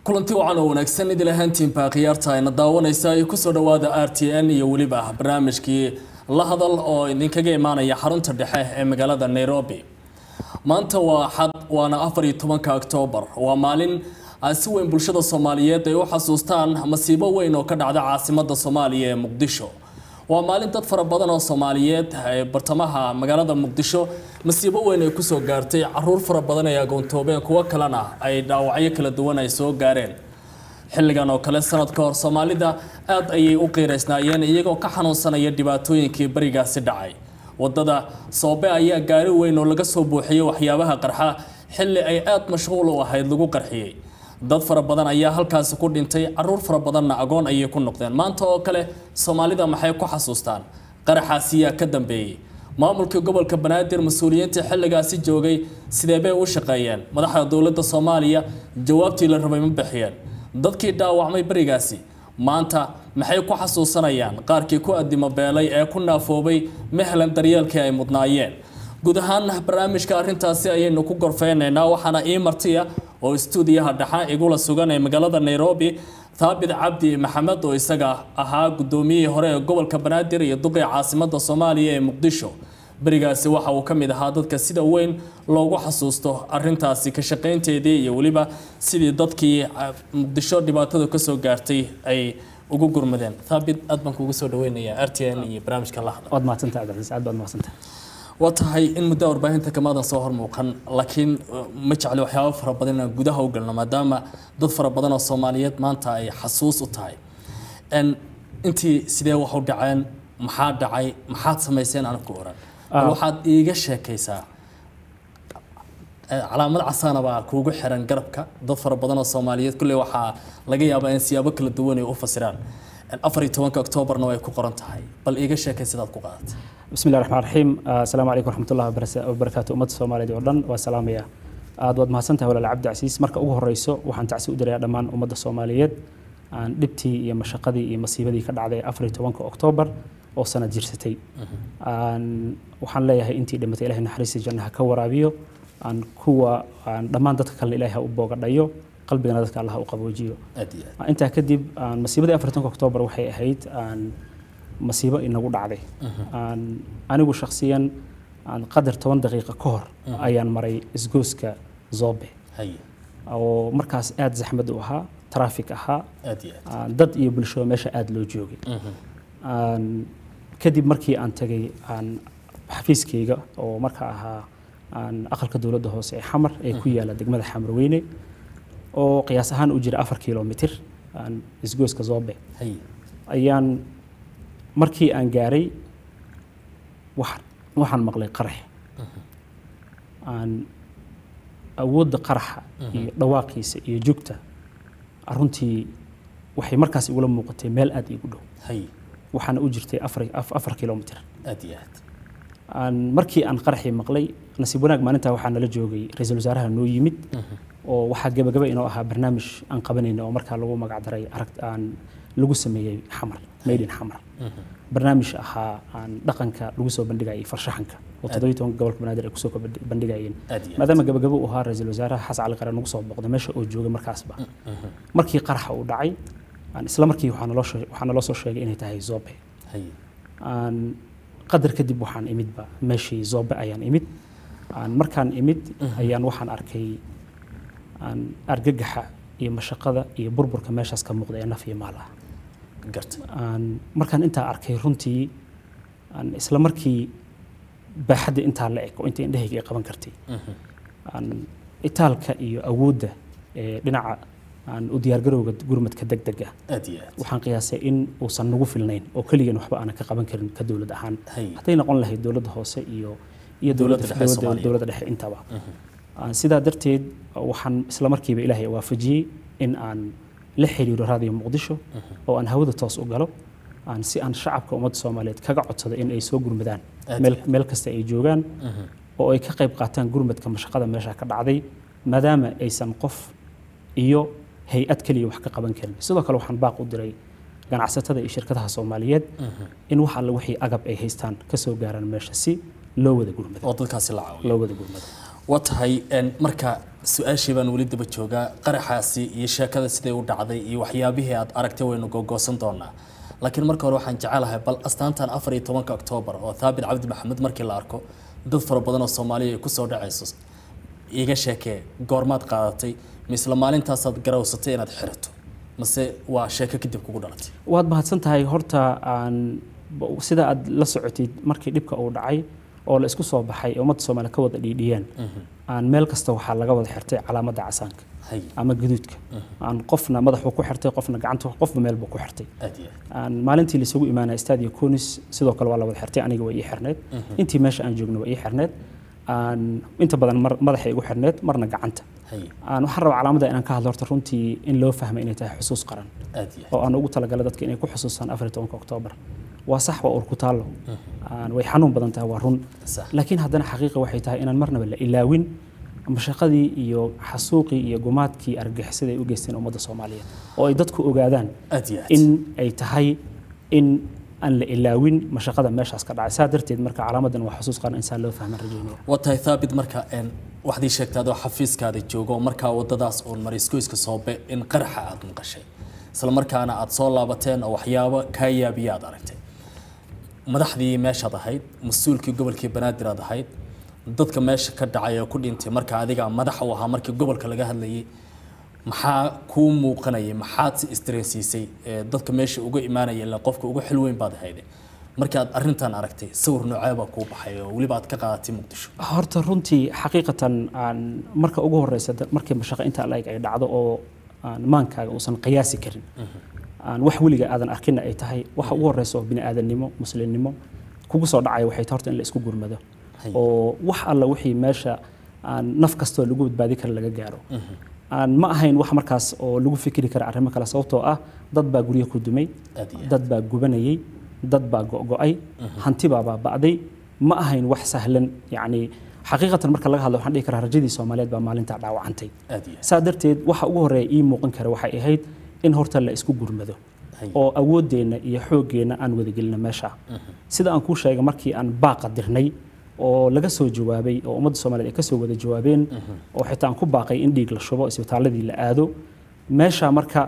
kulanti wacan oo wanaagsan idil ahaantiinba khiyaarta ayna daawanaysa ay kusoo dhawaada r t n iyo weliba barnaamijkii la hadal oo idinkaga imaanaya xarunta dhexe ee magaalada nairobi maanta waa xad waana afar iyo tobanka oktoobar waa maalin si weyn bulshada soomaaliyeed ay u xasuustaan masiibo weyn oo ka dhacda caasimada soomaaliya ee muqdisho waa maalin dad fara badan oo soomaaliyeed ee bartamaha magaalada muqdisho masiibo weyn ay kusoo gaartay caruur fara badan ay agoontoobeen kuwo kalena ay dhaawacyo kala duwan ay soo gaareen xilligan oo kale sanad ka hor soomaalida aad ayay u qiiraysnaayeen iyagoo ka xanuunsanaya dhibaatooyinkii barigaasi dhacay wadada soobe ayaa gaari weyn oo laga soo buuxiyey waxyaabaha qarxa xilli ay aad mashquul u ahayd lagu qarxiyey dad fara badan ayaa halkaasi ku dhintay caruur fara badanna agoon ayay ku noqdeen maanta oo kale soomaalida maxay ku xasuustaan qaraxaasiyaa ka dambeeyey maamulkii gobolka banaadir mas-uuliyiintii xilligaasi joogay sidee bay u shaqeeyeen madaxda dowladda soomaaliya jawaabtii la rabay ma bixiyeen dadkii dhaawacmay berigaasi maanta maxay ku xasuusanayaan qaarkii ku adimo beelay ee ku naafoobay mehlan daryeelkii ay mudnaayeen guud ahaan barnaamijka arrintaasi ayaynu ku gorfeynaynaa waxaana ii martiya oo istuudiyaha dhexa igula sugan ee magaalada nairobi thaabit cabdi maxamed oo isaga ahaa guddoomiyihii hore ee gobolka banaadir iyo duqii caasimada soomaaliya ee muqdisho berigaasi waxa uu ka mid ahaa dadka sida weyn loogu xasuusto arintaasi ka shaqaynteedii iyo weliba sidii dadkii muqdisho dhibaatada kasoo gaartay ay ugu gurmadeen thaabit aad baan kugu soo dhaweynayaa r t n iyo barnaamijka la hadla waad mahadsantahay cabdicasiis aad baad mahadsantahay waa tahay in muddo warbaahinta kamaadan soo hormuuqan laakiin ma jecli waxyaabo fara badan inaan gudaha u galno maadaama dad fara badan oo soomaaliyeed maanta ay xasuus u tahay intii sidee wax u dhaceen maxaa dhacay maxaad samayseen aniga ku oran bal waxaad iiga sheekaysaa calaamad casaana baa kuugu xiran garabka dad fara badan oo soomaaliyeed kulley waxaa laga yaabaa in siyaabo kala duwan ay u fasiraan afar iyo tobanka oktoobarna way ku qoran tahay bal iiga sheekay sidaad ku qaadatay bismi llahi raxmaan raxiim asalaamu calaykum raxmatullahi wabarakaatu ummadda soomaaliyeed oo dhan waa salaamaya aad waad mahadsantahay walaal cabdi casiis marka ugu horeyso waxaan tacsi u dirayaa dhammaan ummadda soomaaliyeed aan dhibtii iyo mashaqadii iyo masiibadii ka dhacday afar iyo tobanka oktoobar oo sanad jirsatay waxaan leeyahay intii dhimatay ilahay naxariistii jannaha ka waraabiyo aan kuwa aan dhammaan dadka kale ilaahay ha u boogadhayo qalbigana dadka allah u qaboojiyo intaa kadib masiibadii afar tobanka oktoobar waxay ahayd masiibo inagu dhacday anigu shakhsiyan qadar toban daqiiqa ka hor ayaan maray isgooska zobe oo markaas aada zaxmad u ahaa traffic ahaa dad iyo bulshada meesha aada loo joogay kadib markii aan tagay xafiiskayga oo marka ahaa aqalka dowladda hoose ee xamar ee ku yaala degmada xamarweyne oo qiyaas ahaan u jira afar kilomitr isgooska zobe ayaan markii aan gaaray waxaan maqlay qarax aan awoodda qaraxa iyo dhawaaqiisa iyo jugta runtii waxay markaas igula muuqatay meel aada iigu dhow waxaana u jirtay afar kilomitr markii aan qaraxii maqlay nasiib wanaag maalintaa waxaa nala joogay ra-iisul wasaaraha noo yimid oo waxaa gebagaba inoo ahaa barnaamij aan qabanayna oo markaa lagu magacdaray arag aan lagu sameeyey xamar maydin xamar barnaamij ahaa aan dhaqanka lagu soo bandhigayay farshaxanka oo toddobiyi tobanka gobolka banaadir ay kusoo bandhigayeen maadaama gabagabo uu ahaa ra-iisul wasaaraha xasan cali qare nagu soo booqday meesha oo joogay markaasba markii qaraxa uu dhacay isla markii waxaa naloo soo sheegay inay tahay zobe qadar kadib waxaan imidba meeshii zobe ayaan imid markaan imid ayaan waxaan arkay argagaxa iyo mashaqada iyo burburka meeshaas ka muuqda ee naf iyo maal ah markaan intaa arkay runtii isla markii baaxadda intaa la eg oo inta indhahayga ay qaban kartay itaalka iyo awoodda ee dhinaca u diyaargarowga gurmadka deg deg ah waxaan qiyaasay in uusan nagu filnayn oo keligan waxba aanan ka qaban karin ka dowlad ahaan hadday noqon lahayd dowladda hoose iyo iyo dowladda dhexe intaba sidaa darteed waxaan isla markiiba ilaahay waafajiyey in aan la xiriiro raadiyo muqdisho oo aan hawada toos u galo aan si aan shacabka ummadda soomaaliyeed kaga codsado in ay soo gurmadaan meel kasta ay joogaan oo ay ka qayb qaataan gurmadka mashaqada meesha ka dhacday maadaama aysan qof iyo hay-ad keliya wax ka qaban karin sidoo kale waxaan baaq u diray ganacsatada iyo shirkadaha soomaaliyeed in wax alle wixii agab ay haystaan ka soo gaaraan meesha si loo wada gurmado oo dadkaasi la caawiyo loo wada gurmado waa tahay een, marka su-aashii baan weli daba joogaa qaraxaasi iyo sheekada siday u dhacday iyo waxyaabihii aad aragtay waynu googoosan doonaa laakiin marka hore waxaan jecelahay bal astaantan afar iyo tobanka oktoobar oo thaabit cabdi maxamed markii la arko dad fara badan oo soomaaliya ay kusoo dhacayso iiga sheekee goormaad qaadatay misle maalintaasaad garawsatay inaad xirato mase waa sheeko kadib kugu dhalatay waad mahadsan tahay horta aan sida aad la socotid markii dhibka uu dhacay oo la isku soo baxay ee ummadda soomaaliya ka wada dhiidhiyeen aan meel kasta waxaa laga wada xirtay calaamadda casaanka hay ama gaduudka aan qofna madaxuu ku xirtay qofna gacanta qofba meel buu ku xirtay aad iyo aad aan maalintii laisugu imaanaya stadio conis sidoo kale waa la wada xirtay aniga waa ii xirneed intii meesha aan joogno waa ii xirneed aan inta badan mar madaxa igu xirneed marna gacanta hay aan waxaan rabaa calaamadda inaan ka hadlo horta runtii in loo fahmay inay tahay xusuus qaran aad iyo aad oo aan ugu talagalay dadka inay ku xusuustaan afar iyo tobanka oktoobar waa sax waa urku taallo aan way xanuun badan tahay waa run sax laakiin haddana xaqiiqa waxay tahay inaan marnaba la ilaawin mashaqadii iyo xasuuqii iyo gumaadkii argagixisada ay u geysteen ummadda soomaaliyeed oo ay dadku ogaadaan aad iyo aad in ay tahay in aan la ilaawin mashaqada meeshaas ka dhacay saa darteed marka calaamadan waa xusuus qaran insaan loo fahman rajaynaya waa tahay thaabit marka een waxaad ii sheegtay adoo xafiiskaada joogo oo markaa wadadaas uun mariskoyska soobe in qaraxa aad maqashay isla markaana aad soo laabateen oo waxyaabo kaa yaabiya aad aragtay madaxdii meeshaad ahayd mas-uulkii gobolkii banaadir aad ahayd dadka meesha ka dhacay oo ku dhintay marka adiga madax u ahaa markii gobolka laga hadlayay maxaa kuu muuqanayay maxaad si istareensiisay ee dadka meesha uga imaanaya ilaa qofka ugu xil weyn baad ahayde markii aad arrintan aragtay sawir noocee baa kuu baxay oo weliba aad ka qaadatay muqdisho horta runtii xaqiiqatan aan marka ugu horeysa da- markii mashaqo inta la-eg ay dhacdo oo aan maankaaga uusan qiyaasi karin aan wax weliga aadan arkinna ay tahay waxa ugu horeysa oo bini aadamnimo muslimnimo kugu soo dhacaya waxay tahay horta in la isku gurmado Hay. oo wax alla wixii meesha aan naf kastoo lagu badbaadi kara laga gaaro aan ma ahayn wax markaas oo lagu fikiri kara arrimo kale sababtoo ah dad baa guryo ku dumay aad iyo aad dad baa gubanayay dad baa go'go'ay hanti baa baaba'day ma ahayn wax sahlan yacni xaqiiqatan marka laga hadlo waxaan dhihi karaa rajadii soomaaliyeed baa maalintaa dhaawacantay aad iyo aad saa darteed waxa ugu horreeya ii muuqan kara waxay ahayd in horta la isku gurmado Hay. oo awooddeenna iyo xooggeenna aan wadagelino meesha sida aan kuu sheegay markii aan baaqa dirnay oo laga soo jawaabay oo ummadda soomaaliyeed ay ka soo wada jawaabeen oo xitaa aan ku baaqay in dhiig la shubo isbitaaladii la aado meesha marka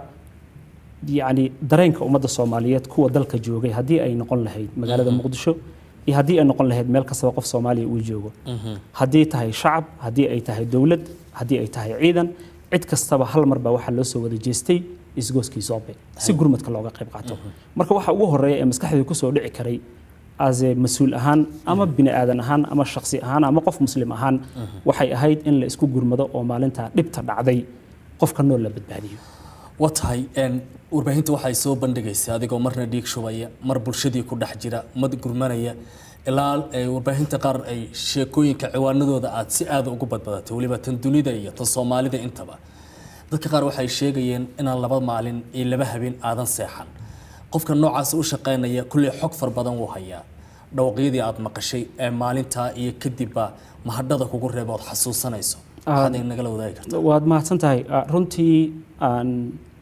yacni dareenka ummadda soomaaliyeed kuwa dalka joogay haddii ay noqon lahayd magaalada muqdisho iyo haddii ay noqon lahayd meel kastaba qof soomaaliya uu joogo haddii tahay shacab haddii ay tahay dowlad haddii ay tahay ciidan cid kastaba hal mar baa waxaa loo soo wada jeestay isgooskii soobe si gurmadka looga qayb qaato marka waxa ugu horeeya ee maskaxdii kusoo dhici karay ase mas-uul ahaan ama bini aadan ahaan ama shaksi ahaan ama qof muslim ahaan waxay ahayd in la isku gurmado oo maalintaa dhibta dhacday qofka nool la badbaadiyo waa tahay een warbaahinta waxay soo bandhigaysaa adigoo marna dhiig shubaya mar bulshadii ku dhex jira mad gurmanaya ilaa ay warbaahinta qaar ay sheekooyinka ciwaanadooda aad si aada ugu badbadatay weliba tan dunida iyo tan soomaalida intaba dadka qaar waxay sheegayeen inaan laba maalin iyo laba habeen aadan seexan qofka noocaas u shaqaynaya kulley xog far badan wuu hayaa dhawaqyadii aad maqashay ee maalintaa iyo kadibba mahadhada kugu reeba ood xasuusanayso waxaad nagala wadaagi kartaa waad mahadsan tahay Ah, runtii aan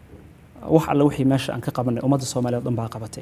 wax alle wixii meesha aan ka qabanay ummadda soomaaliya oo dhan baa qabatay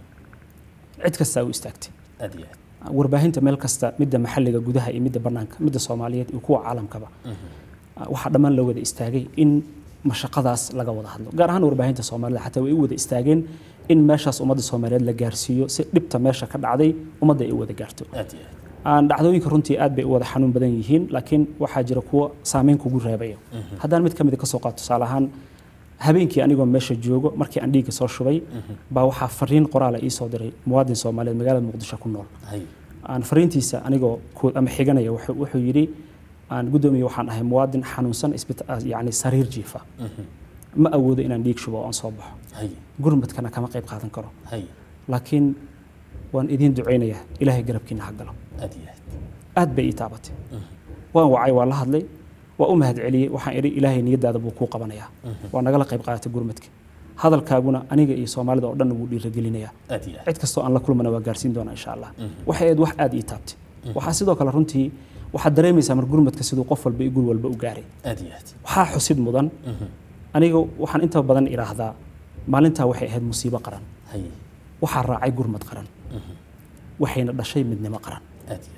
cid kastaa u istaagtay aad iyo aad warbaahinta meel kasta midda maxalliga gudaha iyo midda bannaanka midda soomaaliyeed iyo kuwa caalamkaba Ah, waxaa dhammaan loo wada istaagay in mashaqadaas laga wada hadlo gaar ahaan warbaahinta soomaalida xataa way u wada istaageen in meeshaas ummadda soomaaliyeed la gaarsiiyo si dhibta meesha ka dhacday ummadda ay u wada gaarto aad iyo aad aan dhacdooyinka runtii aad bay u wada xanuun badan yihiin laakiin waxaa jira kuwo saameyn kugu reebaya haddaan mid ka mid ka soo qaato tusaale ahaan habeenkii anigoo meesha joogo markii aan dhiigga soo shubay baa waxaa fariin qoraala ii soo diray muwaadin soomaaliyeed magaalada muqdisho ku nool hay aan fariintiisa anigoo ku- ama xiganaya wuxuu wuxuu yidhi aan guddoomiye waxaan ahay muwaadin xanuunsan isbita- yacni sariir jiifa ma awoodo inaan dhiig shubo oo aan soo baxo hay gurmadkana kama qayb qaadan karo hay laakiin waan idiin ducaynayaa ilaahay garabkiina ha galo aad iyo aad aad bay ii taabatay waan wacay waa la hadlay waa u mahadceliyey waxaan idhi ilaahay niyadaada buu kuu qabanayaa waa nagala qayb qaadatay gurmadka hadalkaaguna aniga iyo soomaalida oo dhan wuu dhiiragelinayaa aad iyo aad cid kastoo aan la kulmana waa gaarsiin doonaa insha allah waxay ahayd wax aad ii taabtay waxaa sidoo kale runtii waxaad dareemaysaa mar gurmadka siduu qof walba iyo guri walba u gaaray aad iyo aad waxaa xusid mudan aniga waxaan inta badan idhaahdaa maalintaa waxay ahayd musiibo qaran hay waxaa raacay gurmad qaran waxayna dhashay midnimo qaran aad iyo aad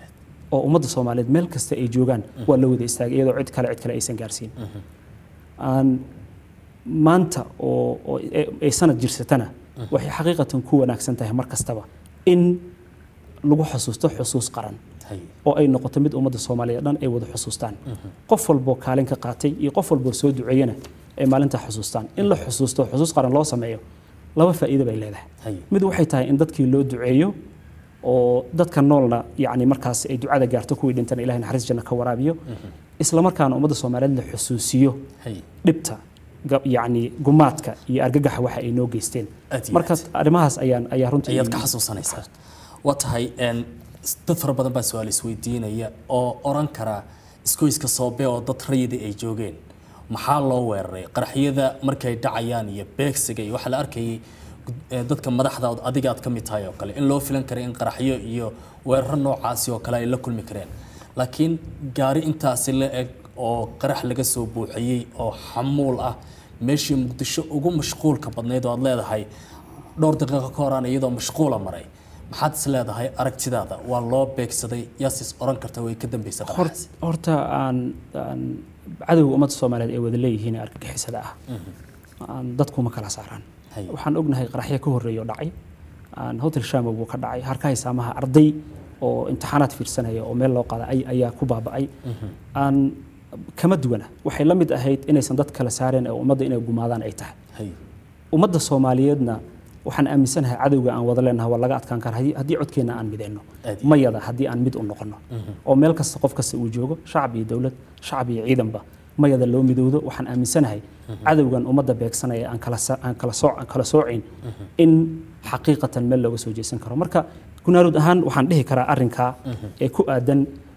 oo ummadda soomaaliyeed meel kasta ay joogaan waa la wada istaagay iyadoo cid kale cid kale aysan gaarsiin aan maanta oo oo ay- ay sanad jirsatana waxay xaqiiqatan ku wanaagsan tahay mar kastaba in lagu xusuusto xusuus qaran hay oo ay noqoto mid ummadda soomaaliyeed dhan ay wada xusuustaan qof walboo kaalin ka qaatay iyo qof walboo soo duceeyana ay maalintaa xusuustaan in la xusuusto xusuus qaran loo sameeyo laba faa'iido bay leedahay hay mid waxay tahay in dadkii loo duceeyo oo dadka noolna yacni markaas ay ducada gaarto kuwii dhintana ilahay naxariis janno ka waraabiyo isla markaana ummadda soomaaliyeed la xusuusiyo hay dhibta ga- yacni gumaadka iyo argagaxa waxa ay noo geysteen Aad iyo marka arrimahaas ayaan ayaa runtii ayaad ka xasuusanaysaa waa tahay een, s- dad fara badan baa su-aal isweydiinaya oo oran kara iskoyska soobe oo dad rayida ay joogeen maxaa loo weeraray qaraxyada markay dhacayaan iyo beegsiga iyo waxaa la arkayay gud- ee, dadka madaxda oo adiga aad ka mid tahay oo kale in loo filan karay in qaraxyo iyo weeraro noocaasi oo kale ay la kulmi kareen laakiin gaari intaasi la eg oo qarax laga soo buuxiyey oo xamuul ah meeshii muqdisho ugu mashquulka badnayd oo aad leedahay dhowr daqiiqo ka horaan iyadoo mashquula maray maxaad is leedahay aragtidaada waa loo beegsaday yaasis oran karta way ka dambaysa Hor- qaraxaasi horta aan aan cadowga ummadda soomaaliyeed ay wada leeyihiin ee argagixisada ah aan dadkuma kala saaraan Hay. waxaan ognahay qaraxyo ka horreeya oo dhacay aan hotel shamow buu ka dhacay harkahay saamaha arday oo imtixaanaad fiirsanaya oo meel loo qaaday ay- ayaa ku baaba'ay aan kama duwana waxay la mid ahayd inaysan dad kala saareen ee ummadda inay gumaadaan ay tahay hay ummadda soomaaliyeedna waxaan aaminsanahay cadowga aan wada leenahay waa laga adkaan karaa haddii- haddii codkeenna aan mideyno Aad iyo mayada haddii aan mid u noqono oo meel kasta qof kasta uu joogo shacab iyo dowlad shacab iyo ciidanba mayada loo midowdo waxaan aaminsanahay cadowgan ummadda beegsanaya aan kala sa- aan kala sooc aan kala soocayn in xaqiiqatan meel looga soo jeesan karo marka gunaarud ahaan waxaan dhihi karaa arrinkaa ee ku aadan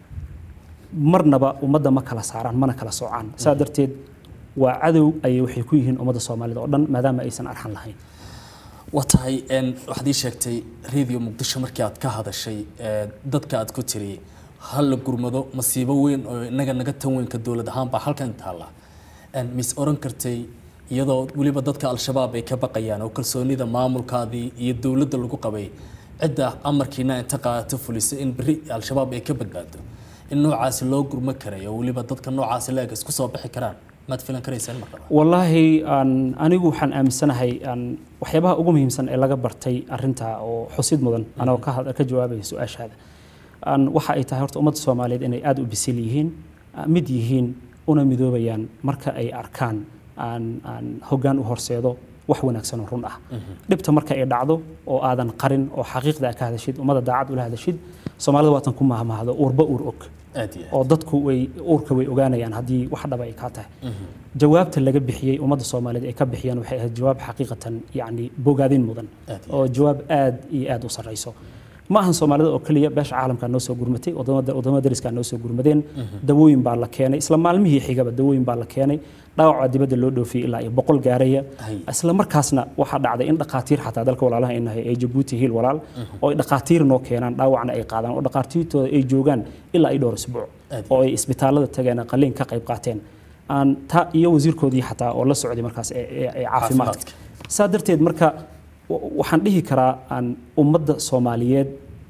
marnaba ummadda ma kala saaraan mana kala soocaan saa darteed waa cadow ayay waxay ku yihiin ummadda soomaalida oo dhan maadaama aysan arxan lahayn waa tahay een, waxaad ii sheegtay radio muqdisho markii aad ka hadashay ee, dadka aad ku tiri hal la gurmado masiibo weyn oo inaga naga tan weynka dowlad ahaan baa halkan taalla Een, mis oran kartay iyadoo weliba dadka al-shabaab ay ka baqayaan oo kalsoonida maamulkaadii iyo dowladda lagu qabay cidda amarkiina inta qaadato fulisa in berri al-shabaab ay ka badbaado in noocaasi loo gurmo karay oo weliba dadka noocaasi la-eg isku soo bixi karaan maad filan karaysaan marka wallaahi aan anigu waxaan aaminsanahay aan waxyaabaha ugu muhiimsan ee laga bartay arinta oo xusid mudan anoo ka had- ka jawaabaya su-aashaada aan waxa ay tahay horta ummadda soomaaliyeed inay aada u bisil yihiin ah, mid yihiin una midoobayaan marka ay arkaan aan aan hoggaan u horseedo wax wanaagsan oo run ah dhibta marka ay dhacdo oo aadan qarin oo xaqiiqda aad ka hadashid ummadda daacad ula hadashid soomaalida waatan ku mahmahdo uurba uur og aad iyo aad oo dadku way uurka way ogaanayaan haddii wax dhaba ay kaa tahay jawaabta laga bixiyey ummadda soomaaliyeed ay ka bixiyaan waxay ahayd jawaab xaqiiqatan yacni bogaadin mudan Aad iyo oo jawaab aad iyo aad u sarreyso ma ahan soomaalida oo keliya beesha caalamkaa noo soo gurmatay wadamada wadamada dariskaa noo soo gurmadeen dawooyin baa la keenay isla maalmihii xigaba dawooyin baa la keenay dhaawacaa dibadda loo dhoofiyey ilaa iyo boqol gaaraya Hay. isla markaasna waxaa dhacday in dhaqaatiir xataa dalka walaalaha ay nahay ay jabuuti hiil walaal oo ay dhaqaatiir noo keenaan dhaawacna ay qaadaan oo dhaqaatiirtooda ay joogaan ilaa ay dhowr isbuuc Aad. oo ay isbitaalada tageen qaliin ka qayb qaateen aan ta iyo wasiirkoodii xataa oo la socday markaas ee ee- ee caafimaadka saa darteed marka wa- waxaan dhihi karaa aan ummadda soomaaliyeed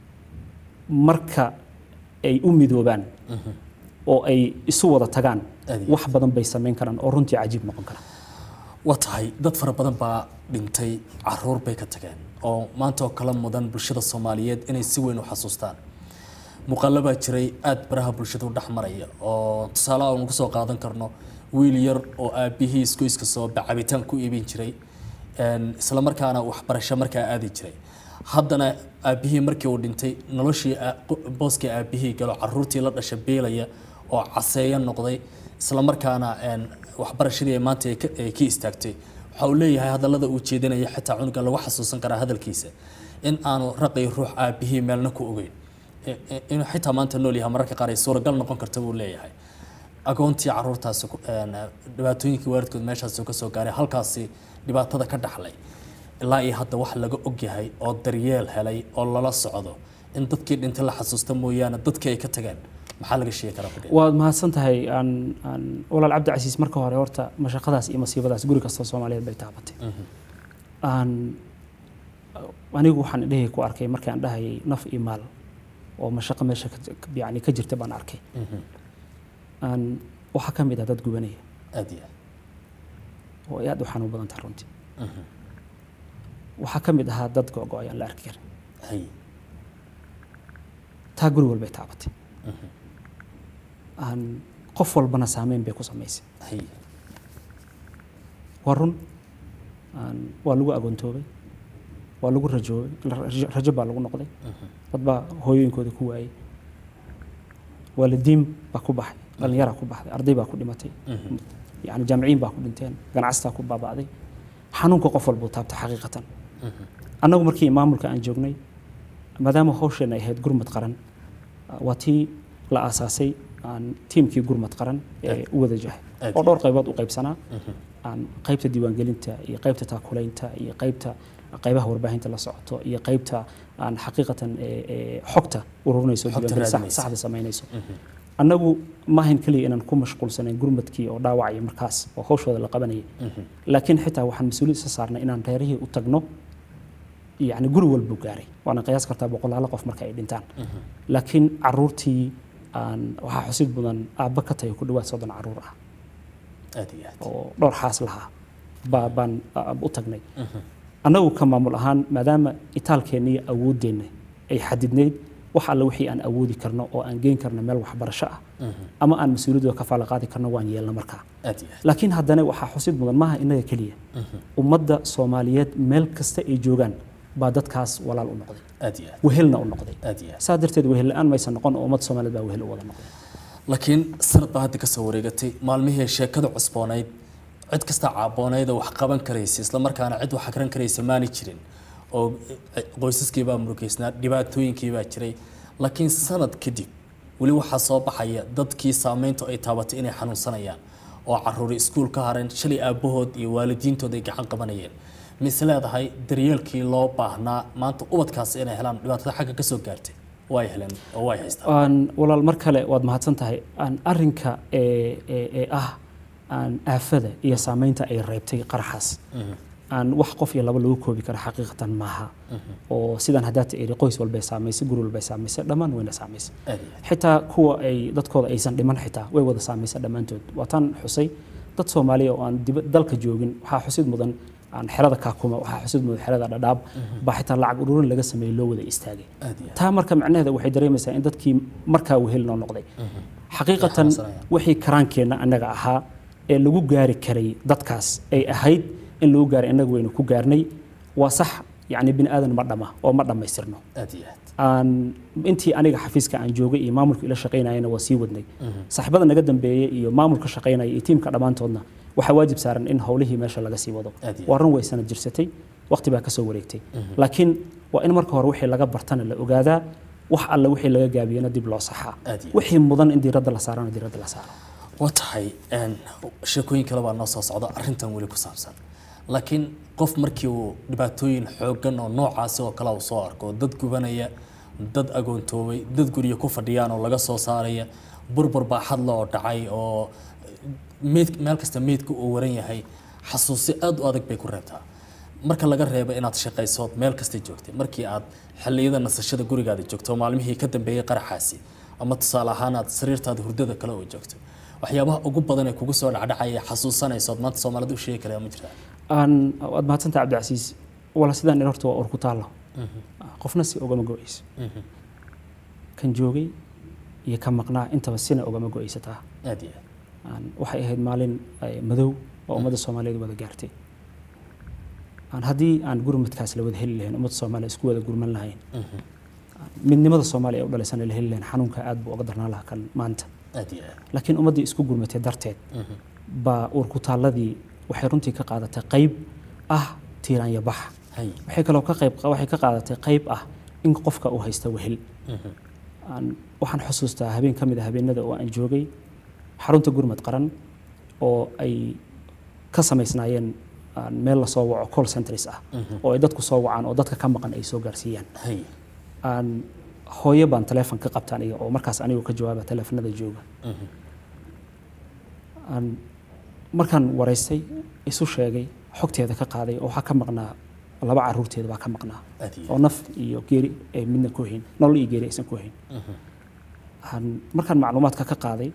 marka ay u midoobaan oo ay isu wada tagaan Aad iyo wax badan bay samayn karaan oo runtii cajiib noqon kara waa tahay dad fara badan baa dhintay caruur bay ka tageen oo maanta oo kala mudan bulshada soomaaliyeed inay si weyn u xasuustaan muuqaalo baa jiray aad baraha bulshada u dhex maraya oo tusaale aan ugu soo qaadan karno wiil yar oo aabihii isgoyska soo cabitaan ku iibin jiray een, isla markaana waxbarasho markaa aadi jiray haddana aabihii markii uu dhintay noloshii aa- qo- booskii aabihii galo caruurtii la dhasha beelaya oo caseeya noqday isla markaana een, waxbarashadii ay maanta ay ka- ay ka istaagtay waxa uu leeyahay hadallada uu jeedinaya xitaa cunuga lagu xasuusan karaa hadalkiisa in aanu raqay ruux aabihii meelna ku ogeyn I- i- inuu xitaa maanta nool yahay mararka qaar ay suuragal noqon karta buu leeyahay agoontii caruurtaasi ku- een, dhibaatooyinkii waalidkood meeshaasi ka soo gaaray halkaasi dhibaatada ka dhaxlay ilaa iyo hadda wax laga ogyahay oo daryeel helay oo lala socdo in dadkii dhintay la xasuusta mooyaane dadkii ay ka tageen maxaa laga sheegi karaa kudhe waad mahadsan tahay aan aan walaal cabdi casiis marka hore horta mashaqadaas iyo masiibadaas guri kasta soomaaliyeed bay taabatay aan anigu waxaan indhahii ku arkay markii aan dhahayay naf iyo maal oo mashaqo meesha ka- yani ka jirta baan arkay aan waxaa ka mid ah dad gubanaya aad iyo oo ay aad u xanuun badan tahay runtii waxaa ka mid ahaa dad go-go-ay aan la arki karin hay taa guri walbay taabatay aan qof walbana saameyn bay ku samaysay hay waa run aan waa lagu agoontoobay waa lagu rajoobay rajo- rajo baa lagu noqday dad baa hooyooyinkooda ku waayey waalidiin baa ku baxay dhallinyaraa ku baxday arday baa ku dhimatay yani jaamiciin baa ku dhinteen ganacsataa ku baaba'day xanuunka qof walbuu taabta xaqiiqatan annagu markii maamulka aan joognay maadaama hawsheena ay ahayd gurmad qaran waa tii la aasaasay aan tiimkii gurmad qaran ee u wada jahay Aad oo dhowr qaybood u qaybsanaa aan qaybta diiwaangelinta iyo qaybta taakulaynta iyo qaybta qaybaha warbaahinta la socoto iyo qaybta aan xaqiiqatan ee- ee xogta ururinayso Xogta diiwaangelin sax- raadinaysa. saxda samaynayso annagu maahan keliya inaan ku mashquulsanayn gurmadkii oo dhaawacaya markaas oo hawshooda la qabanayay laakiin xitaa waxaan mas-uuliyad isa saarnay inaan reerihii u tagno yani guri walbuu gaaray waana qiyaas kartaa boqolaalo qof marka ay dhintaan laakiin caruurtii aan waxaa xusid mudan aabba ka tahay ku dhawaad soddon caruur ah aad iyo aad oo dhowr xaas lahaa baa baan ah, u tagnay annagu ka maamul ahaan maadaama itaalkeenna iyo awooddeenna ay xadidnayd wax alle wixii aan awoodi karno oo aan geyn karno meel waxbarasho ah ama aan mas-uuliyadooda ka faala qaadi karno waan yeelna markaa aad iyo aad laakiin haddana waxaa xusid mudan maaha innaga keliya ummadda soomaaliyeed meel kasta ay joogaan baa dadkaas walaal u noqday aad iyo aad wehelna u noqday aad iyo aad saa darteed wehel la-aan maysan noqon oo ummadda soomaaliyeed baa wehel u wada noqday laakiin sanad baa hadda ka soo wareegatay maalmihii sheekada cusboonayd cid kasta caaboonayd oo wax qaban karaysa isla markaana cid wax akran karaysa maani jirin oo qoysaskii baa murugeysnaa dhibaatooyinkii baa jiray laakiin sanad kadib weli waxaa soo baxaya dadkii saameyntu ay taabatay inay xanuunsanayaan oo caruuri iskuul ka hareen shalay aabbahood iyo waalidiintood ay gacan qabanayeen mise leedahay daryeelkii loo baahnaa maanta ubadkaasi inay helaan dhibaatada xagga ka soo gaartay way heleen oo way haystaan aan walaal mar kale waad mahadsan tahay aan arinka ee ee ee ah aan aafada iyo saameynta ay reebtay qaraxaas aan wax qof iyo laba lagu koobi kara xaqiiqatan maaha oo sidaan haddaata iri qoys walbay saamaysay guri walbay saamaysay dhammaan wayna saamaysay aad iyo aad xitaa kuwa ay dadkooda aysan dhiman xitaa way wada saamaysay dhammaantood waataan xusay dad soomaaliya oo aan diba- dalka joogin waxaa xusid mudan aan xerada kaakuma waxaa xusid mudan xerada dhadhaab baa xitaa lacag ururin laga sameeyey loo wada istaagay aad iyo aad taa marka macnaheeda waxay dareemaysaa in dadkii markaa wehel noo noqday xaqiiqatan xanuunsanayaan. wixii karaankeenna annaga ahaa ee lagu gaari karay dadkaas ay ahayd in lagu gaaray annaga waynu ku gaarnay waa sax yacni bini aadan ma dhama oo ma dhammaystirno aad iyo aad aan intii aniga xafiiska aan joogay iyo maamulka ila shaqaynayana waa sii wadnay saaxiibada naga dambeeyey iyo maamulka shaqaynaya iyo tiimka dhammaantoodna waxaa waajib saaran in howlihii meesha laga sii wado Aad iyo waa run way sanad jirsatay waqti baa kasoo wareegtay laakiin waa in marka hore wixii laga bartana la ogaadaa wax alle wixii laga gaabiyana dib loo saxaa Aad iyo wixii mudan in diiradda la saarana diiradda la saaro waa tahay een, sheekooyin kale baa noo soo socda arrintan weli ku saabsan laakiin qof markii uu dhibaatooyin xooggan oo noocaasi oo kale uu soo arko dad gubanaya dad agoontoobay dad guryo ku fadhiyaan oo laga soo saaraya burbur baa xadla oo dhacay oo meed meel kasta meydka uu waran yahay xasuusi aad u adag bay ku reebtaa marka laga reebo inaad shaqaysood meel kasta joogtay markii aad xilliyada nasashada gurigaada joogto oo maalmihii ka dambeeyey qaraxaasi ama tusaale ahaan aad sariirtaada hurdada kale oo joogto waxyaabaha ugu badan ee kugu soo dhacdhacaya xasuusanaysood maanta soomaalida u sheegi karaya ma jirtaa aan waad mahadsantaha cabdicasiis wala sidaan in horta waa ur ku taallo qofna si ogama go-ayso kan joogay iyo kan maqnaa intaba sina ogama go-aysataa aad iyo aad aan waxay ahayd maalin eh, madow oo ummadda soomaaliyeed wada gaartay aan haddii aan gurmadkaas la wada heli lahayn ummadda soomaaliya isku wada gurman lahayn midnimada soomaaliya ee u dhalaysana la heli lahayn xanuunka aad buu uga darnaan lahaa kan maanta aad iyo aad laakiin ummaddii isku gurmatay darteed baa uur ku taalladii waxay runtii ka qaadatay qayb ah tiiraanya bax hay waxay kaloo ka qayb waxay ka qaadatay qayb ah in qofka uu haysta wehel aan waxaan xusuustaa habeen ka mid ah habeenada oo aan joogay xarunta gurmad qaran oo ay ka samaysnaayeen aan meel lasoo waco call centers ah oo ay dadku soo wacaan oo dadka ka maqan ay soo gaarsiiyaan hay aan hooyo baan taleefon ka qabta aniga oo markaas anigu ka jawaaba taleefanada jooga aan markaan waraystay isu sheegay xogteeda ka qaaday oo waxaa ka maqnaa laba caruurteeda baa ka maqnaa aad iyo oo naf iyo geeri ay midna ku hayn nolol iyo geeri aysan ku hayn Aan- markaan macluumaadka ka qaaday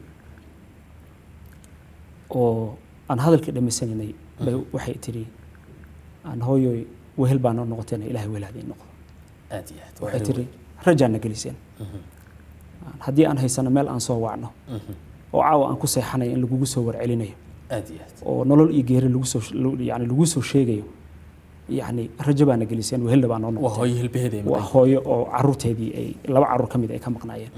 oo aan hadalkii dhammaysanaynay bay waxay tiri aan hooyoy wehel baa noo noqoteen ilaahay wehelaadii noqdo aad iyo aad waxay tiri rajaana geliseen haddii aan haysano meel aan soo wacno oo caawa aan ku seexanayo in lagugu soo warcelinayo aad iyo aad oo nolol iyo geeri lagu soo yani lagu soo sheegayo yani rajo baana geliseen wehelna baa noo waa noqoteen hooyo hilbaheeda ay waa maqan hooyo oo caruurteedii ay laba caruur ka mid ay ka maqnaayeen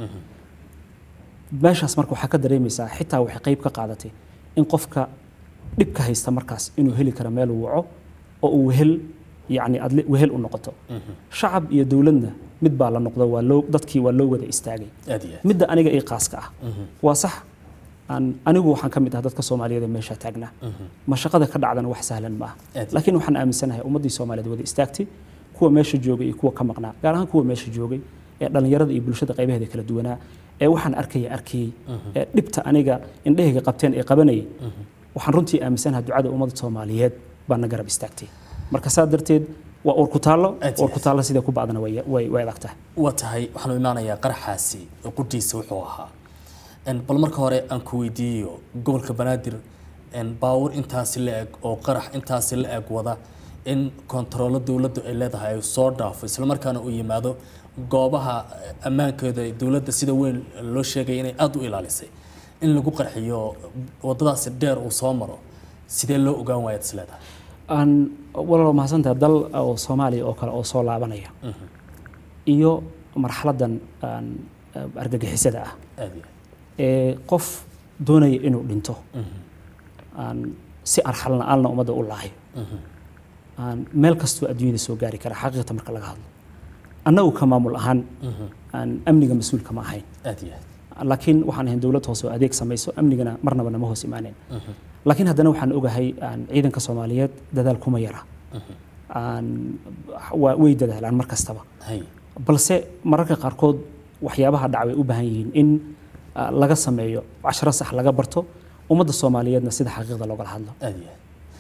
meeshaas marka waxaa ka dareemaysaa xitaa waxay qayb ka qaadatay in qofka dhibka haysta markaas inuu heli karo meel uu waco oo uu wehel yani adle wehel u noqoto shacab iyo dowladna mid baa la noqdo waa loo dadkii waa loo wada istaagay aad iyo aad midda aniga ii qaaska ah waa sax aan anigu waxaan ka mid ah dadka soomaaliyeed ee meesha taagnaa ma shaqada ka dhacdana wax sahlan ma aha Aad. laakiin waxaan aaminsanahay ummaddii soomaaliyeed wada istaagtay kuwa meesha joogay iyo kuwa ka maqnaa gaar ahaan kuwa meesha joogay ee dhallinyarada iyo bulshada qaybaheeda kala duwanaa ee waxaan arkaya arkayey ee dhibta aniga indhahayga qabteen ee qabanayay waxaan runtii aaminsanahay ducada ummadda soomaaliyeed baa na garab istaagtay marka saa darteed waa uur ku taallo Aad iyo uur ku taallo sida ku bacdana way way way adag tahay waa tahay waxaanu imaanayaa qaraxaasi oo qudhiisa wuxuu ahaa En, bal marka hore aan ku weydiiyo gobolka banaadir en, baawur intaasi la eg oo qarax intaasi la eg wada in kontaroolo dowladdu ay leedahay ay soo dhaafo islamarkaana uu yimaado goobaha eh, ammaankooda ee dowladda sida weyn loo sheegay inay aada u ilaalisay in lagu qarxiyo wadadaasi dheer uu soo maro sidee loo ogaan waayaad is leedahay aan walaalo mahadsantahay dal oo soomaaliya oo kale oo soo laabanaya iyo marxaladan aan argagixisada ah aad iyo ee qof doonaya inuu dhinto aan si arxal la-aanna ummadda u laahayo aan meel kastoo adduunyada soo gaari kara xaqiiqata marka laga hadlo annagu ka maamul ahaan aan amniga mas-uul kama ahayn aad iyo aad laakiin waxaan ahayn dowlad hoose oo adeeg samayso amnigana marnaba nama hoos imaaneen laakiin haddana waxaan ogahay aan ciidanka soomaaliyeed dadaal kuma yara aan waa- way dadaalaan mar kastaba hay balse mararka qaarkood waxyaabaha dhac way u baahan yihiin in ah, laga sameeyo casharo sax laga barto ummadda soomaaliyeedna sida xaqiiqda loogala hadlo aad iyo aad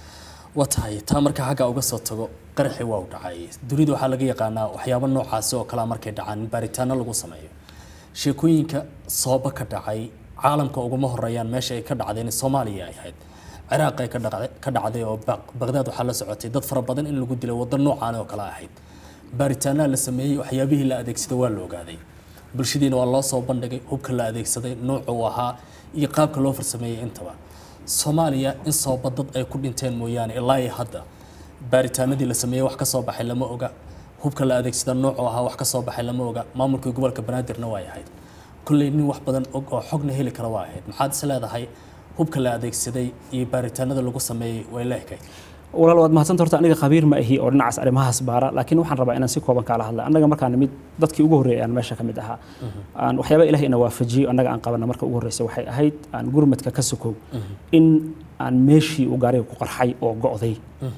waa tahay taa marka xagga uga soo tago qaraxii waa u dhacay dunida waxaa laga yaqaanaa waxyaabo noocaasi oo kalea markay dhacaan in baaritaano lagu sameeyo sheekooyinka sooba ka dhacay caalamka uguma horeeyaan meesha ay ka dhacdeen soomaaliya ay ahayd ciraaq ay ka dhacday- ka dhacday oo Baq- baqdaad waxaa la socotay dad fara badan in lagu dilay waddo noocaan oo kale ahayd baaritaanaha la sameeyey waxyaabihii la adeegsaday waa la ogaaday bulshadiina waa loo soo bandhigay hubka la adeegsaday nooca uu ahaa iyo qaabka loo farsameeyey intaba soomaaliya in sooba dad ay ku dhinteen mooyaane ilaa iyo hadda baaritaanadii la sameeyey wax ka soo baxay lama oga hubka la adeegsada noocu ahaa wax ka soo baxay lama oga maamulkii gobolka banaadirna way ahayd kolley nin wax badan og oo xogna heli kara waa ahayd maxaad is leedahay hubka la adeegsaday iyo baaritaanada lagu sameeyey way la ekayd walaal waad mahadsanta horta aniga khabiir ma ahi oo dhinacaas arrimahaas baara laakiin waxaan rabaa inaan si kooban kaala hadla annaga markaan nimid dadkii ugu horreeyay aan meesha ka mid ahaa aan waxyaaba ilahay ina waafajiyo annaga aan qabana marka ugu horreysa waxay ahayd aan gurmadka ka sokow in aan meeshii uu gaariga ku qarxay oo go'day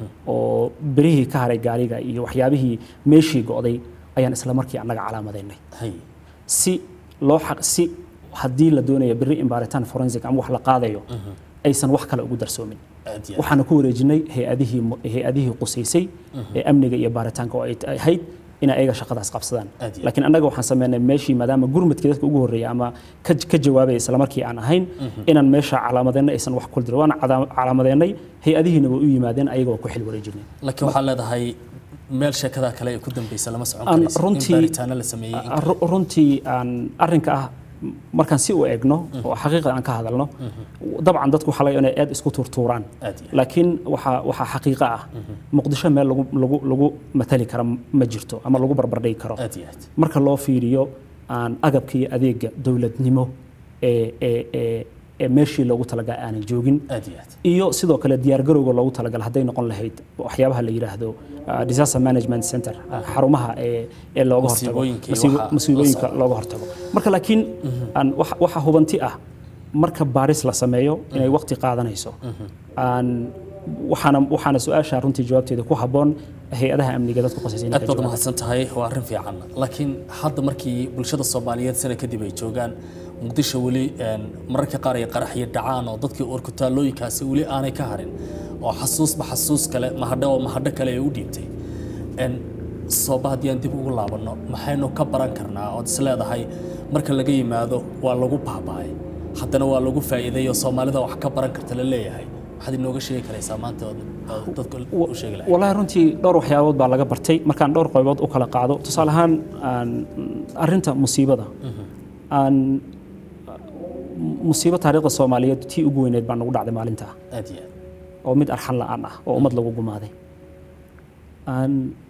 oo berihii ka haray gaariga iyo waxyaabihii meeshii go'day ayaan isla markii annaga calaamadaynay hay si loo xaq si haddii la doonayo berri in baaritaan forensic ama wax la qaadayo aysan wax kale ugu darsoomin aad iyo aad. waxaana ku wareejinay hay-adihii mu- hay-adihii qusaysay ee amniga iyo baaritaanka oo ay t- ahayd inay ayaga shaqadaas qabsadaan Aad iyo laakiin annaga waxaan sameynay meeshii maadaama gurmadkii dadka ugu horreeya ama ka ka jawaabaya isla markii aan ahayn inaan meesha calaamadeennay aysan wax kul dirin waana cada- calaamadeennay hay-adihiina way u yimaadeen ayaga waa ku xil wareejinay laakiin waxaa leedahay meel sheekada kale ay ku dambeysa lama socon Aan karayso in runtii- baaritaano la sameeyey in kale. Ru- runtii aan arrinka ah markaan si u eegno oo xaqiiqda aan ka hadalno dabcan dadku waxaa laga inay aad isku tuurtuuraan aad iyo aad. laakiin waxaa waxaa xaqiiqo ah muqdisho meel lagu lagu lagu matali kara ma jirto ama lagu barbardhigi karo aad iyo aad marka loo fiiriyo aan agabka iyo adeega dowladnimo ee ee ee ee meeshii loogu talagalay aanan joogin aad iyo aad iyo sidoo kale diyaargarowga loogu talagalay hadday noqon lahayd waxyaabaha la yidhaahdo uh, disaster management center uh, xarumaha ee ee looga hortago Masiibooyinka iyo masiibo- waxa la masiibooyinka socda. looga hortago marka laakiin aan waxa waxa hubanti ah marka baaris la sameeyo inay waqti qaadanayso aan waxaana waxaana su-aasha runtii jawaabteeda ku habboon hay-adaha amniga dadku qosaysa inay aad ka baad jawaabaan. mahadsan tahay waa arrin fiican laakiin hadda markii bulshada soomaaliyeed sana kadib ay joogaan muqdisho weli een, mararka qaar ay qaraxyo dhacaan oo dadkii urkutaalooyinkaasi weli aanay ka harin oo xasuusba xasuus kale mahadho oo mahadho kale ay u dhiibtay En, sooba haddii aan dib ugu laabanno maxaynu ka baran karnaa ood is leedahay marka laga yimaado waa lagu baaba'ay haddana waa lagu faa'iiday oo soomaalida wax ka baran karta la leeyahay waxaad inooga sheegi karaysaa maanta ood ood dadka u sheegi lahayd wallaahi runtii dhowr waxyaabood baa laga bartay markaan dhowr qaybood u kala qaado tusaale ahaan aan arrinta musiibada aan musiibo taariikhda soomaaliyeed tii ugu weyneed baa nagu dhacday maalinta aad iyo aad oo mid arxan la'aan ah oo ummad lagu gumaaday aan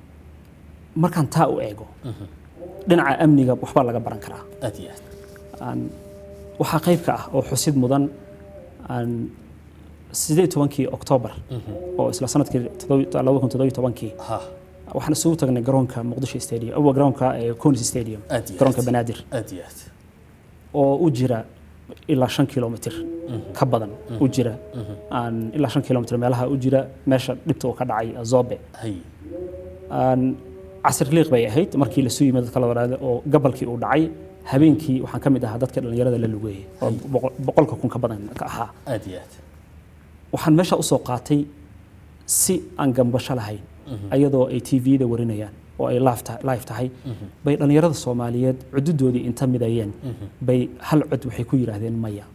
markaan taa u eego dhinaca amniga waxbaa laga baran karaa aad iyo aad aan waxaa qayb ka ah oo xusid mudan aan sideed tobankii oktoobar oo isla sanadkii labada kun toddobiyo tobankii ha waxaan isugu tagnay garoonka muqdisho stadium awa garoonka ee conis stadium Aad iyo garoonka aad. banaadir aad iyo aad oo u jira ilaa shan kilomitr ka badan u jira aan ilaa shan kilomitr meelaha u jira meesha dhibta uu ka dhacay zobe hay aan casir liiq bay ahayd markii lasu yimid dadka la waraada oo gabalkii uu dhacay habeenkii waxaan ka mid ahaa dadka dhallinyarada la lugeeyey oo boqol- boqolka kun ka badan ka ahaa aad iyo aad waxaan meesha usoo qaatay si aan gambasho lahayn ayadoo ay tvda warinayaan oo ay live ta- live tahay bay dhallinyarada soomaaliyeed cududoodii inta midayeen bay hal cod waxay ku yidhaahdeen maya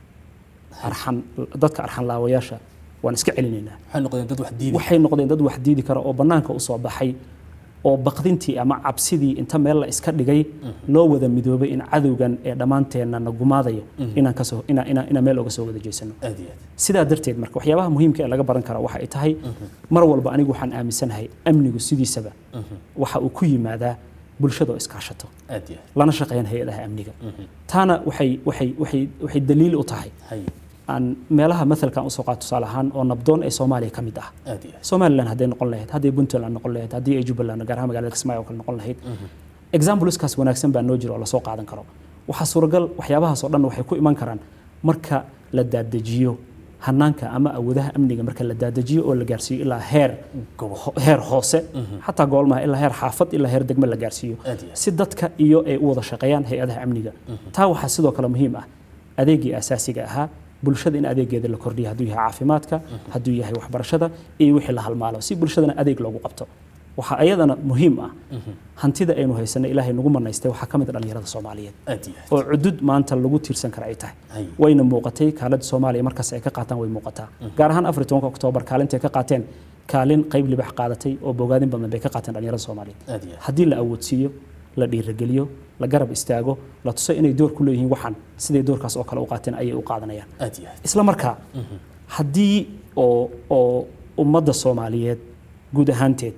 arxan dadka arxan laawayaasha waan iska celinaynaa waxay noqdeen dad wax diiday waxay noqdeen dad wax diidi kara oo bannaanka u soo baxay oo baqdintii ama cabsidii inta meel la iska dhigay loo wada midoobay in cadowgan ee dhammaanteenna na gumaadayo inaan kasoo inaan inaan inaan meel oga soo wada jeesano aad iyo aad sidaa darteed marka waxyaabaha muhiimka ee laga baran kara waxa ay tahay mar walba anigu waxaan aaminsanahay amnigu sidiisaba waxa uu ku yimaadaa bulshada oo iskaashato aad iyo aad lana shaqeeyaan hay-adaha amniga taana waxay waxay waxay waxay daliil u tahay hay aan meelaha mathalkan usoo qaato tusaale ahaan oo nabdoon ee soomaaliya ka mid ah aad iyo aad somaliland hadday noqon lahayd hadday puntland noqon lahayd haddii ay jubbaland gaar ahaan magaalada kismaayo oo kale noqon lahayd exampleskaas wanaagsan baa noo jira oo lasoo qaadan karo waxaa suuragal waxyaabahaas oo dhan waxay ku iman karaan marka la daadajiyo hanaanka ama awoodaha amniga marka la daadajiyo oo la gaarsiiyo ilaa heer Gobol. ho- heer hoose xataa goolmaha ilaa heer xaafad ilaa heer degme la gaarsiiyo Aad iyo aad. si dadka iyo ay u wada shaqeeyaan hay-adaha amniga taa waxaa sidoo kale muhiim ah adeegii asaasiga ahaa bulshada in adeegeeda la kordhiyo hadduu yahay caafimaadka hadduu yahay waxbarashada iyo wixii la halmaalo si bulshadana adeeg loogu qabto waxaa ayadana muhiim ah hantida aynu haysanay ilaahay nagu manaystay waxaa ka mid ah dhallinyarada soomaaliyeed aad iyo aad oo cudud maanta lagu tiirsan kara ay tahay Hay. wayna muuqatay kaaladda soomaaliya markaas ay ka qaataan way muuqataa gaar ahaan afar iyo tobanka oktoobar kaalintay ka qaateen kaalin qayb libax qaadatay oo bogaadin badan bay ka qaateen dhallinyarada soomaaliyeed aad iyo aad haddii la awoodsiiyo la dhiirageliyo la garab istaago la tuso inay door ku leeyihiin waxan siday doorkaas oo kale u qaateen ayay u qaadanayaan aad iyo aad isla markaa haddii oo oo ummadda soomaaliyeed guud ahaanteed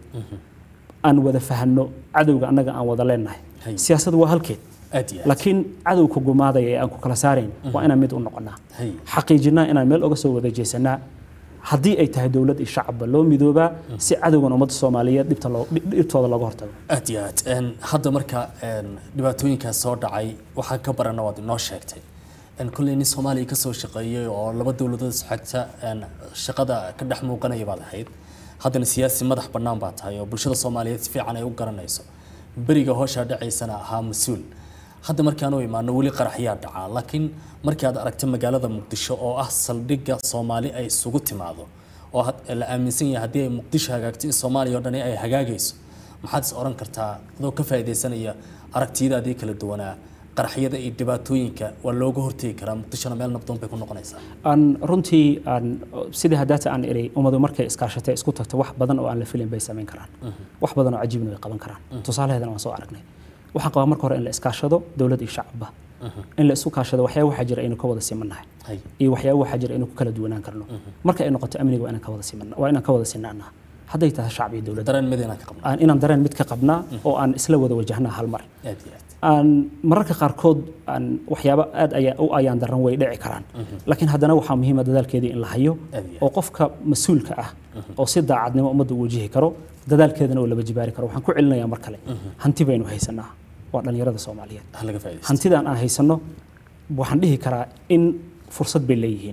aan wada fahanno cadowga annaga aan wada leenahay Hay. siyaasaddu waa halkeed aad iyo aad laakiin cadowka gumaadaya ee aan ku kala saarayn waa inaan mid u noqonnaa hay xaqiijinaa inaan meel oga soo wada jeesanaa haddii ay tahay dowlad iyo shacabba loo midoobaa si cadowgan ummadda soomaaliyeed dhibta loo- dhib- dhibtooda looga hortago aad iyo aad Een, hadda marka een, dhibaatooyinkaas soo dhacay waxaa ka barana waad inoo sheegtay Een, kolley nin soomaaliya ka soo shaqeeyay oo laba dowladood isxigta een, shaqada ka dhex muuqanaya baad ahayd haddana siyaasi madax bannaan baa tahay oo bulshada soomaaliyeed si fiican ay u garanayso beriga hooshaa dhacaysana ahaa mas-uul hadda markaan u imaano weli qaraxyaa dhacaa laakiin markii aad aragta magaalada muqdisho oo ah saldhigga soomaali ay isugu timaado oo had- la aaminsan yahay haddii ay muqdisho hagaagto in soomaaliya oo dhani ay hagaagayso maxaad is oran kartaa adoo ka faa'iidaysanaya aragtiyadaadii kala duwanaa qaraxyada iyo dhibaatooyinka waa looga hortegi karaa muqdishona meel nabdoon bay ku noqonaysaa aan runtii aan sidii haddaata aan iri ummadu markay iskaashatay isku tagto wax badan oo aan la filin bay samayn karaan wax badan oo cajiibna way qaban karaan tusaalaheedana waan soo aragnay waxaan qabaa marka hore in la iskaashado dowlad iyo shacabba in la isu kaashado waxyaaba waxaa jira aynu ka wada simannahay hay iyo waxyaaba waxaa jira aynu ku kala duwanaan karno marka ay noqoto amniga waa inaan ka wada simanna waa inaan ka wada sinaanaa hadday tahay shacab iyo dowladda dareen mid inaan ka qabno aan inaan dareen mid ka qabnaa oo aan isla wada wajahnaa hal mar aad iyo aad aan mararka qaarkood aan waxyaabo aad ayaa u ayaan daran way dhici karaan laakiin haddana waxaa muhiima dadaalkeedii in la hayo Aad iyo aad. oo qofka mas-uulka ah oo si daacadnimo ummadda u wajihi karo dadaalkeedana oo laba jibaari karo waxaan ku celinayaa mar kale hanti baynu haysanaa waa dhallinyarada soomaaliyeed ha laga faa'iidaysto hantidaan aan haysanno waxaan dhihi karaa in fursad bay leeyihiin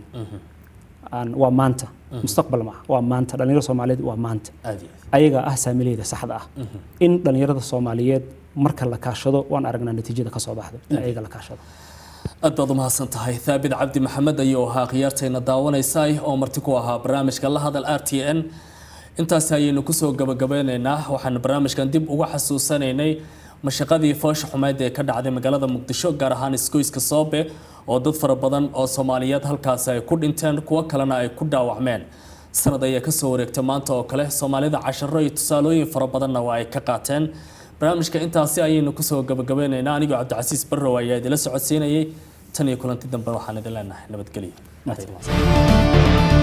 aan waa maanta mustaqbal maaha waa maanta dhallinyarada soomaaliyeed waa maanta aad iyo aad ayaga ah saamileyda saxda ah in dhallinyarada soomaaliyeed marka la kaashado waan aragnaa natiijada ka soo baxdo in ayaga la kaashado aad baad u mahadsan tahay thaabit cabdi maxamed ayuu ahaa khiyaartayna daawanaysa oo marti ku ahaa barnaamijka la hadal r t n intaasi ayaynu kusoo gabagabeyneynaa waxaan barnaamijkan dib uga xasuusanaynay mashaqadii foosha xumeed ee ka dhacday magaalada muqdisho gaar ahaan isgoyska soobe oo dad fara badan oo soomaaliyeed halkaasi ay ku dhinteen kuwo kalena ay ku dhaawacmeen sanad ayaa kasoo wareegtay maanta oo kale soomaalida casharo iyo tusaalooyin fara badanna waa ay ka qaateen barnaamijka intaasi ayaynu kusoo gabagabeyneynaa anigoo cabdicasiis barrow ayaa idila socodsiinayay tan iyo kulanti dambe waxaan idin leenahay nabadgelyo